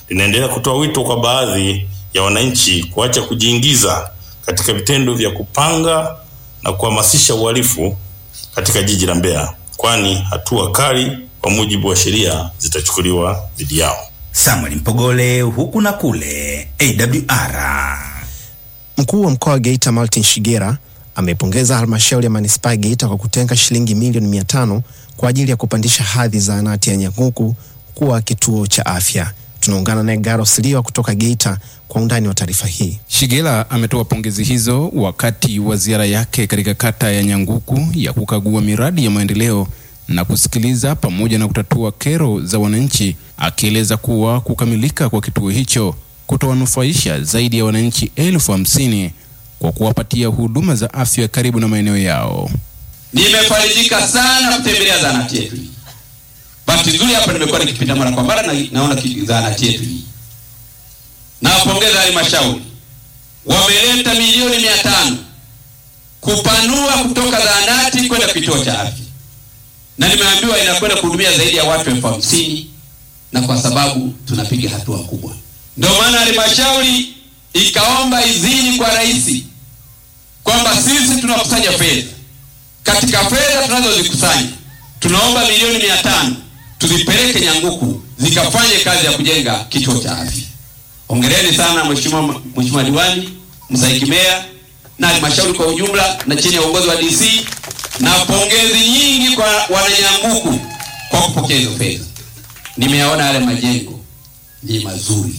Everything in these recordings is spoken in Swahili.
linaendelea kutoa wito kwa baadhi ya wananchi kuacha kujiingiza katika vitendo vya kupanga na kuhamasisha uhalifu katika jiji la Mbeya, kwani hatua kali kwa mujibu wa sheria zitachukuliwa dhidi yao. Samuel Mpogole, huku na kule, AWR. Mkuu wa mkoa wa Geita Martin Shigera amepongeza halmashauri ya manispaa ya Geita kwa kutenga shilingi milioni mia tano kwa ajili ya kupandisha hadhi zahanati ya Nyanguku kuwa kituo cha afya. Tunaungana naye Garo Siliwa kutoka Geita kwa undani wa taarifa hii. Shigela ametoa pongezi hizo wakati wa ziara yake katika kata ya Nyanguku ya kukagua miradi ya maendeleo na kusikiliza pamoja na kutatua kero za wananchi, akieleza kuwa kukamilika kwa kituo hicho kutowanufaisha zaidi ya wananchi elfu hamsini kwa kuwapatia huduma za afya karibu na maeneo yao. Nimefarijika sana kutembelea zahanati yetu hii. Bahati nzuri hapa nimekuwa nikipita mara kwa mara na naona ki- zahanati yetu hii. Nawapongeza halmashauri, wameleta milioni mia tano kupanua kutoka zahanati kwenda kituo cha afya, na nimeambiwa inakwenda kuhudumia zaidi ya watu elfu hamsini na kwa sababu tunapiga hatua kubwa, ndio maana halmashauri ikaomba idhini kwa rais kwamba sisi tunakusanya fedha katika fedha tunazozikusanya tunaomba milioni mia tano tuzipeleke Nyanguku zikafanye kazi ya kujenga kituo cha afya. Hongereni sana mheshimiwa mheshimiwa diwani, mstahiki meya na halmashauri kwa ujumla na chini ya uongozi wa DC, na pongezi nyingi kwa wananyanguku kwa kupokea hizo fedha. Nimeyaona yale majengo ni mazuri,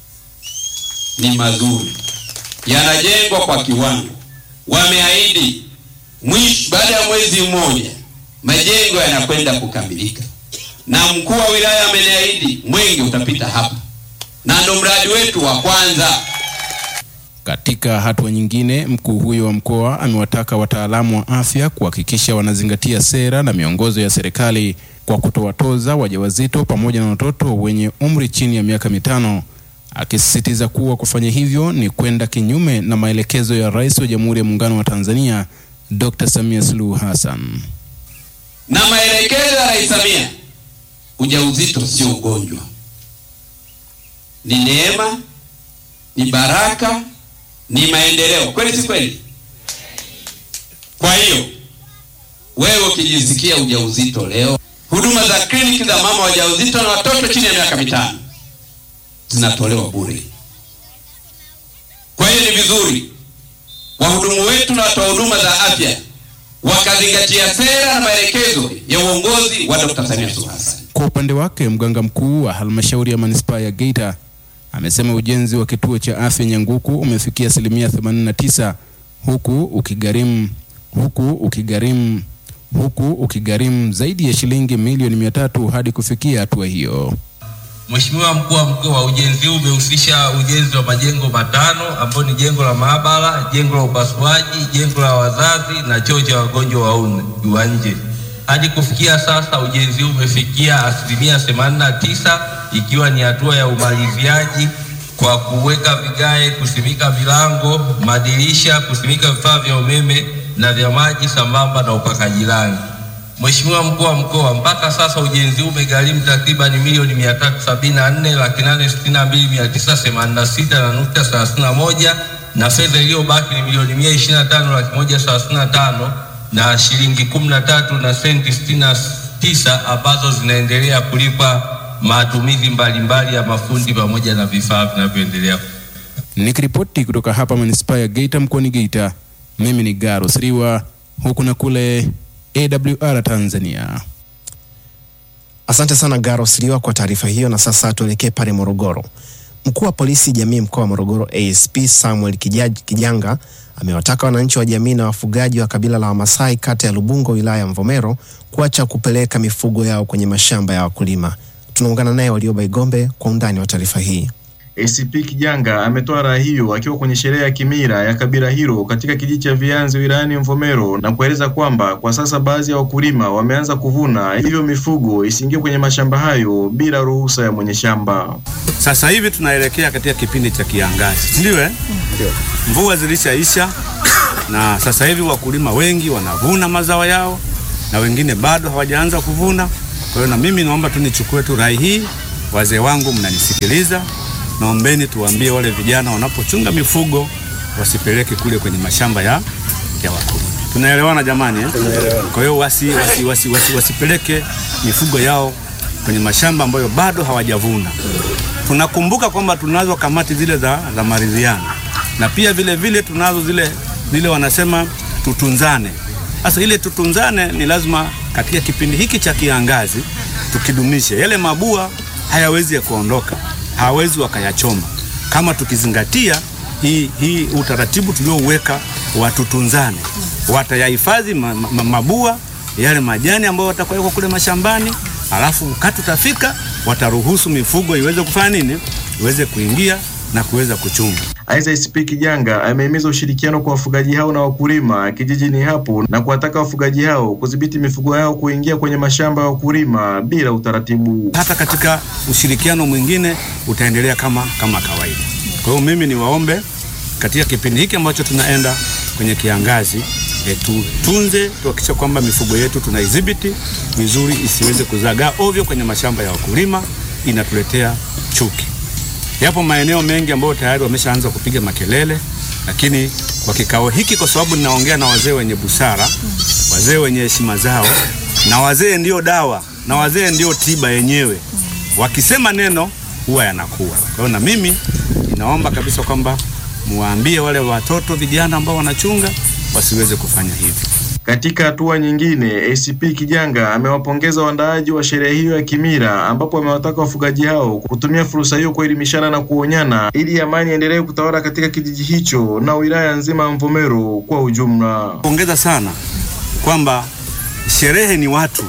ni mazuri, yanajengwa kwa kiwango. Wameahidi mwisho, baada ya mwezi mmoja majengo yanakwenda kukamilika, na mkuu wa wilaya ameniahidi mwenge utapita hapa, na ndo mradi wetu wa kwanza. Katika hatua nyingine, mkuu huyo wa mkoa amewataka wataalamu wa afya kuhakikisha wanazingatia sera na miongozo ya serikali kwa kutowatoza wajawazito pamoja na watoto wenye umri chini ya miaka mitano, akisisitiza kuwa kufanya hivyo ni kwenda kinyume na maelekezo ya Rais wa Jamhuri ya Muungano wa Tanzania Dr. Samia Suluhu Hassan. na maelekezo ya Rais Samia, ujauzito sio ugonjwa, ni neema, ni baraka, ni maendeleo. Kweli si kweli? Kwa hiyo wewe ukijisikia ujauzito leo, huduma za kliniki za mama wajawazito na watoto chini ya miaka mitano zinatolewa bure. Kwa hiyo ni vizuri wahudumu wetu na watoa huduma za afya wakazingatia sera na maelekezo ya uongozi wa Dr. Samia Suluhu Hassan. Kwa upande wake mganga mkuu wa halmashauri ya manispaa ya Geita amesema ujenzi wa kituo cha afya Nyanguku umefikia asilimia 89 huku ukigharimu huku ukigharimu huku ukigharimu zaidi ya shilingi milioni mia tatu hadi kufikia hatua hiyo. Mheshimiwa mkuu wa mkoa, ujenzi huu umehusisha ujenzi wa majengo matano ambayo ni jengo la maabara, jengo la upasuaji, jengo la wazazi na choo cha wagonjwa wa un- wa nje. Hadi kufikia sasa ujenzi huu umefikia asilimia 89 ikiwa ni hatua ya umaliziaji kwa kuweka vigae, kusimika milango, madirisha, kusimika vifaa vya umeme na vya maji sambamba na upakaji rangi. Mheshimiwa mkuu wa mkoa, mpaka sasa ujenzi huu umegharimu takriban milioni mia tatu sabini na nne laki nane sitini na mbili mia tisa themanini na sita na nukta thelathini na moja na fedha iliyobaki ni milioni mia ishirini na tano laki moja thelathini na tano na shilingi kumi na tatu na senti sitini na tisa ambazo zinaendelea kulipa matumizi mbalimbali ya mafundi pamoja na vifaa vinavyoendelea Nikiripoti kutoka hapa manispaa ya Geita mkoani Geita, mimi ni Garo Siriwa huku na kule AWR Tanzania. Asante sana Garo Siliwa kwa taarifa hiyo, na sasa tuelekee pale Morogoro. Mkuu wa polisi jamii mkoa wa Morogoro ASP Samuel Kijaj- Kijanga amewataka wananchi wa jamii na wafugaji wa kabila la Wamasai kata ya Lubungo wilaya ya Mvomero kuacha kupeleka mifugo yao kwenye mashamba ya wakulima. Tunaungana naye Walioba Igombe kwa undani wa taarifa hii. ACP Kijanga ametoa rai hiyo akiwa kwenye sherehe ya kimila ya kabila hilo katika kijiji cha Vianzi wilayani Mvomero na kueleza kwamba kwa sasa baadhi ya wakulima wameanza kuvuna, hivyo mifugo isiingie kwenye mashamba hayo bila ruhusa ya mwenye shamba. Sasa hivi tunaelekea katika kipindi cha kiangazi, si ndio? Eh, mvua zilishaisha na sasa hivi wakulima wengi wanavuna mazao yao na wengine bado hawajaanza kuvuna. Kwa hiyo na mimi naomba tu nichukue tu rai hii wazee wangu mnanisikiliza, naombeni tuwaambie wale vijana wanapochunga mifugo wasipeleke kule kwenye mashamba ya, ya wakulima. Tunaelewana jamani eh? Kwa hiyo wasi, wasi, wasi, wasi, wasipeleke mifugo yao kwenye mashamba ambayo bado hawajavuna. Tunakumbuka kwamba tunazo kamati zile za, za maridhiano na pia vile vile tunazo zile, zile wanasema tutunzane. Sasa ile tutunzane ni lazima katika kipindi hiki cha kiangazi tukidumishe. Yale mabua hayawezi ya kuondoka, hawawezi wakayachoma kama tukizingatia hii, hii utaratibu tuliouweka wa tutunzane. Watayahifadhi ma, ma, mabua yale majani ambayo watakuwekwa kule mashambani, alafu wakati utafika wataruhusu mifugo iweze kufanya nini, iweze kuingia na kuweza kuchunga. Aidha, ICP Kijanga amehimiza ushirikiano kwa wafugaji hao na wakulima kijijini hapo na kuwataka wafugaji hao kudhibiti mifugo yao kuingia kwenye mashamba ya wakulima bila utaratibu. Hata katika ushirikiano mwingine utaendelea kama, kama kawaida. Kwa hiyo mimi niwaombe katika kipindi hiki ambacho tunaenda kwenye kiangazi e, tutunze tuhakikisha kwamba mifugo yetu tunaidhibiti vizuri isiweze kuzagaa ovyo kwenye mashamba ya wakulima, inatuletea chuki. Yapo maeneo mengi ambayo tayari wameshaanza kupiga makelele, lakini kwa kikao hiki, kwa sababu ninaongea na wazee wenye busara, wazee wenye heshima zao, na wazee ndio dawa na wazee ndio tiba yenyewe. Wakisema neno huwa yanakuwa. Kwa hiyo na mimi ninaomba kabisa kwamba muwaambie wale watoto vijana ambao wanachunga wasiweze kufanya hivi. Katika hatua nyingine, ACP Kijanga amewapongeza waandaaji wa sherehe hiyo ya kimila, ambapo amewataka wafugaji hao kutumia fursa hiyo kuelimishana na kuonyana ili amani iendelee kutawala katika kijiji hicho na wilaya nzima ya Mvomero kwa ujumla. Pongeza sana kwamba sherehe ni watu.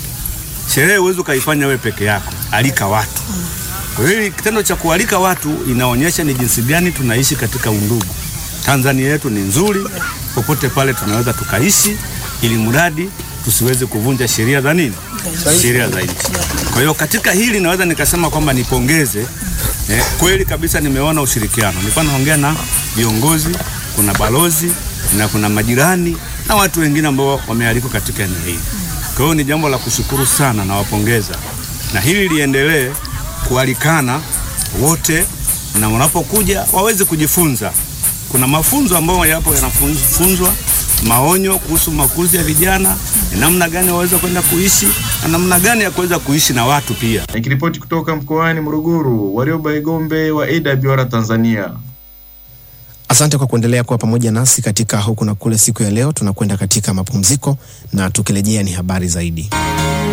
Sherehe huwezi ukaifanya wewe peke yako, alika watu. Kwa hiyo kitendo cha kualika watu inaonyesha ni jinsi gani tunaishi katika undugu. Tanzania yetu ni nzuri, popote pale tunaweza tukaishi, ili mradi tusiweze kuvunja sheria za nini, sheria za nchi. Kwa hiyo katika hili naweza nikasema kwamba nipongeze eh, kweli kabisa nimeona ushirikiano. Nilikuwa naongea na viongozi, kuna balozi na kuna majirani na watu wengine ambao wamealikwa katika eneo hili. Kwa hiyo ni jambo la kushukuru sana, nawapongeza na hili liendelee kualikana wote, na wanapokuja waweze kujifunza. Kuna mafunzo ambayo yapo yanafunzwa, maonyo kuhusu makuzi ya vijana, ni namna gani waweza kwenda kuishi na namna gani ya kuweza kuishi na watu pia. Nikiripoti kutoka mkoani Morogoro, Warioba Igombe wa AWR Tanzania. Asante kwa kuendelea kuwa pamoja nasi katika huku na kule. Siku ya leo tunakwenda katika mapumziko, na tukirejea ni habari zaidi.